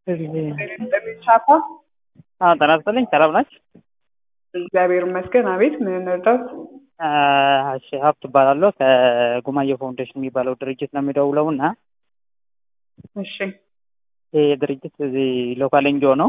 ቻፓ ጤና ይስጥልኝ። ሰላም ናችሁ? እግዚአብሔር ይመስገን። አቤት ምን እንርዳት? እሺ ሀብት እባላለሁ ከጉማየ ፋውንዴሽን የሚባለው ድርጅት ነው የሚደውለው እና እሺ ይህ ድርጅት እዚህ ሎካል ኤንጂኦ ነው።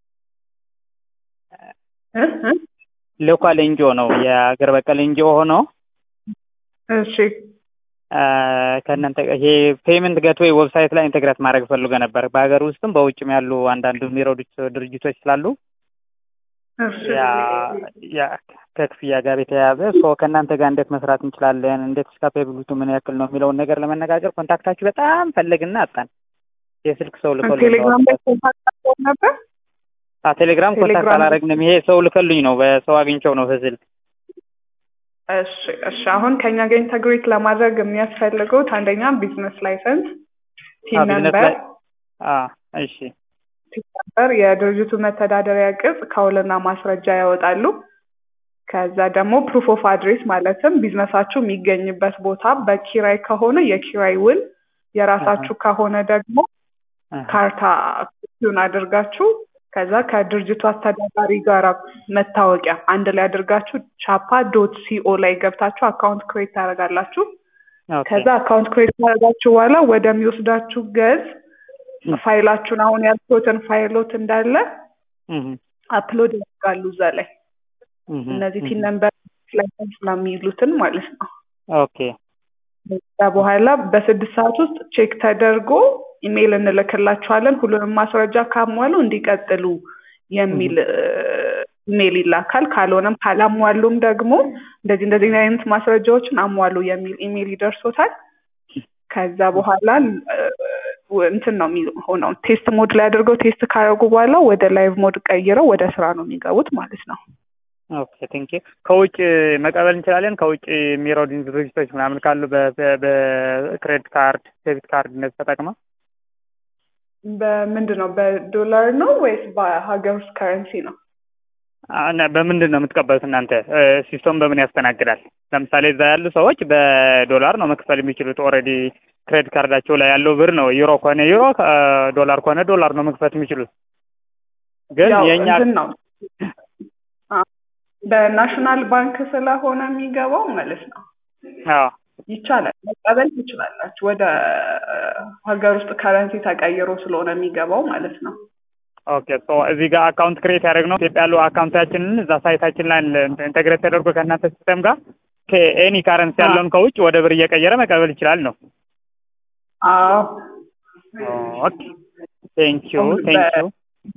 እ እ ሎካል ኤንጂኦ ነው የአገር በቀል ኤንጂኦ ሆኖ እሺ ከእናንተ ይሄ ፔመንት ጌትዌይ ዌብሳይት ላይ ኢንቴግሬት ማድረግ ፈልገ ነበር። በሀገር ውስጥም በውጭም ያሉ አንዳንድ የሚረዱት ድርጅቶች ስላሉ እሺ ያ ያ ከክፍያ ጋር የተያያዘ ሶ ከእናንተ ጋር እንዴት መስራት እንችላለን፣ እንዴት ስካፔብሊቱ ምን ያክል ነው የሚለውን ነገር ለመነጋገር ኮንታክታችሁ በጣም ፈለግና አጣን። የስልክ ሰው ልከሉኝ ቴሌግራም ላይ ኮንታክት አድርገው ነበር። ቴሌግራም ኮንታክት ቴሌግራም- አላረግንም። ይሄ ሰው ልከሉኝ ነው በሰው አግኝቸው ነው በስልክ እሺ እሺ። አሁን ከኛ ጋር ኢንተግሬት ለማድረግ የሚያስፈልጉት አንደኛ ቢዝነስ ላይሰንስ፣ ቲን አዎ፣ ቢዝነስ ነምበር ላይ አዎ፣ እሺ ቲን ነምበር፣ የድርጅቱ መተዳደሪያ ቅጽ ከውልና ማስረጃ ያወጣሉ። ከዛ ደግሞ ፕሩፍ ኦፍ አድሬስ ማለትም ቢዝነሳችሁ የሚገኝበት ቦታ በኪራይ ከሆነ የኪራይ ውል፣ የራሳችሁ ከሆነ ደግሞ አሃ፣ ካርታ ኮፒውን አድርጋችሁ ከዛ ከድርጅቱ አስተዳዳሪ ጋር መታወቂያ አንድ ላይ አድርጋችሁ ቻፓ ዶት ሲኦ ላይ ገብታችሁ አካውንት ክሬት ታደርጋላችሁ። ኦኬ፣ ከዛ አካውንት ክሬት ካደረጋችሁ በኋላ ወደሚወስዳችሁ ገጽ ፋይላችሁን አሁን ያልኩትን ፋይሎት እንዳለ እህ፣ አፕሎድ ያደርጋሉ እዛ ላይ እህ፣ እነዚህ እህ፣ ቲን ነምበር ላይሰንስ ስለሚሉትን ማለት ነው። ኦኬ፣ ከዛ በኋላ በስድስት ሰዓት ውስጥ ቼክ ተደርጎ ኢሜይል እንልክላችኋለን። ሁሉንም ማስረጃ ካሟሉ እንዲቀጥሉ የሚል ኢሜይል ይላካል። ካልሆነም ካላሟሉም ደግሞ እንደዚህ እንደዚህ አይነት ማስረጃዎችን አሟሉ የሚል ኢሜይል ይደርሶታል። ከዛ በኋላ እ፣ እንትን ነው የሚሆነው ቴስት ሞድ ላይ አድርገው ቴስት ካደረጉ በኋላ ወደ ላይቭ ሞድ ቀይረው ወደ ስራ ነው የሚገቡት ማለት ነው። ኦኬ ቴንክ ከውጭ መቀበል እንችላለን። ከውጭ የሚረዱ ድርጅቶች ምናምን ካሉ በክሬዲት ካርድ፣ ዴቢት ካርድ እነዚህ ተጠቅመው በምንድን ነው በዶላር ነው ወይስ በሀገር ውስጥ ከረንሲ ነው? እና በምንድን ነው የምትቀበሉት እናንተ? ሲስተም በምን ያስተናግዳል? ለምሳሌ እዛ ያሉ ሰዎች በዶላር ነው መክፈል የሚችሉት። ኦልሬዲ ክሬዲት ካርዳቸው ላይ ያለው ብር ነው። ዩሮ ከሆነ ዩሮ፣ ዶላር ከሆነ ዶላር ነው መክፈት የሚችሉት። ግን ያው የእኛ እንትን ነው አ- በናሽናል ባንክ ስለሆነ የሚገባው ማለት ነው። አዎ ይቻላል፣ መቀበል ትችላላችሁ። ወደ ሀገር ውስጥ ከረንሲ ተቀይሮ ስለሆነ የሚገባው ማለት ነው። ኦኬ ሶ እዚህ ጋር አካውንት ክሬት ያደረግነው ኢትዮጵያ ያለው አካውንታችንን እዛ ሳይታችን ላይ ኢንተግሬት ተደርጎ ከእናንተ ሲስተም ጋር ከኤኒ ካረንሲ አዎ። ያለውን ከውጭ ወደ ብር እየቀየረ መቀበል ይችላል ነው። አዎ ኦኬ ቴንክ ዩ ቴንክ ዩ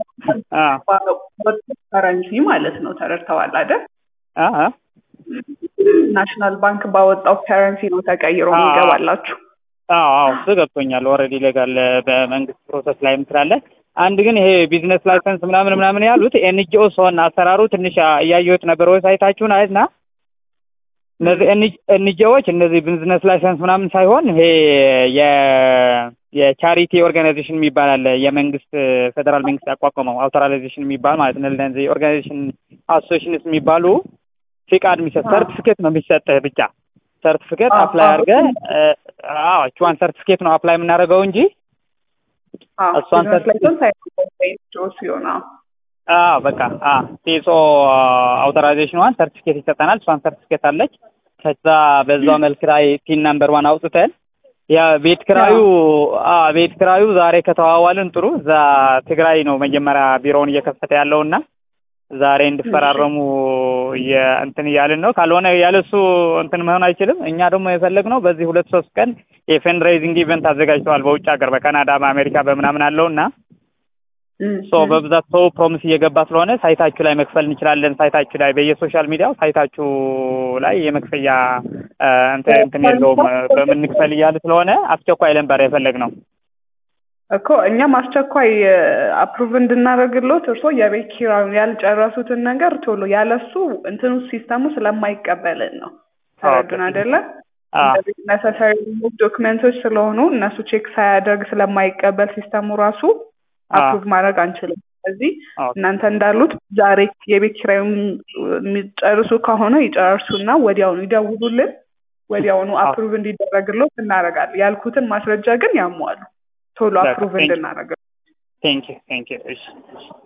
ከረንሲ ማለት ነው። ተረድተዋል አይደል? አዎ ናሽናል ባንክ ባወጣው ከረንሲ ነው ተቀይሮ አዎ። የሚገባላችሁ። አዎ አዎ እሱ ገብቶኛል። ኦልሬዲ ሌጋል በመንግስት ፕሮሰስ ላይም ስላለ አንድ ግን ይሄ ቢዝነስ ላይሰንስ ምናምን ምናምን ያሉት ኤንጂኦ ሲሆን አሰራሩ ትንሽ እያየሁት ነበር ዌብሳይታችሁን አይና እነዚህ ኤንጂኦዎች እነዚህ ቢዝነስ ላይሰንስ ምናምን ሳይሆን ይሄ የ የቻሪቲ ኦርጋናይዜሽን የሚባል አለ። የመንግስት ፌዴራል መንግስት ያቋቋመው አውቶራይዜሽን የሚባል ማለት ነው። እነዚህ ኦርጋናይዜሽን አሶሲሽንስ የሚባሉ ፍቃድ የሚሰጥ አዎ። ሰርቲፊኬት ነው የሚሰጥህ ብቻ ሰርቲፊኬት አዎ፣ አፕላይ አዎ። አድርገህ አዎ እቿን ሰርቲፊኬት ነው አፕላይ የምናደርገው እንጂ አዎ እሷን ቢዝነስ ላይሰንስ አይሆን ሲሆን አዎ አዎ በቃ አ ቲሶ አውቶራይዜሽኗን ሰርቲፊኬት ይሰጠናል። እሷን ሰርቲፊኬት አለች። ከዛ በዛው መልክ ላይ ቲን ናምበር ዋን አውጥተን ያ ቤት ክራዩ አ ቤት ክራዩ ዛሬ ከተዋዋልን ጥሩ። እዛ ትግራይ ነው መጀመሪያ ቢሮውን እየከፈተ ያለውና ዛሬ እንድፈራረሙ እንትን እያልን ነው። ካልሆነ ያለሱ እንትን መሆን አይችልም። እኛ ደግሞ የፈለግነው በዚህ ሁለት ሶስት ቀን የፈንድራይዚንግ ኢቨንት አዘጋጅተዋል በውጭ ሀገር በካናዳ በአሜሪካ በምናምን አለውና ሶ በብዛት ሰው ፕሮሚስ እየገባ ስለሆነ ሳይታችሁ ላይ መክፈል እንችላለን። ሳይታችሁ ላይ በየሶሻል ሚዲያው ሳይታችሁ ላይ የመክፈያ አ፣ እንትን እንትን የለውም በምን እንክፈል እያለ ስለሆነ አስቸኳይ ነበር የፈለግነው። እኮ እኛም አስቸኳይ አፕሩቭ እንድናደርግሎት እርስዎ የቤት ኪራዩን ያልጨረሱትን ነገር ቶሎ ያለሱ እንትኑ ሲስተሙ ስለማይቀበልን ነው። ተረዱን ኦኬ። አይደለ? አ፣ እንደዚህ ነሰሰሪ ዶክመንቶች ስለሆኑ እነሱ ቼክ ሳያደርግ ስለማይቀበል ሲስተሙ ራሱ አ፣ አፕሩቭ ማድረግ አንችልም። ስለዚህ ኦኬ። እናንተ እንዳሉት ዛሬ የቤት ኪራዩን የሚጨርሱ ከሆነ ይጨርሱና ወዲያውኑ ይደውሉልን። ወዲያውኑ አዎ። አፕሩቭ እንዲደረግሎት እናደርጋለን። ያልኩትን ማስረጃ ግን ያሟሉ ቶሎ በቃ አፕሩቭ ቴንክ- እንድናደርግ ቴንክ ዩ ቴንክ ዩ እሺ እሺ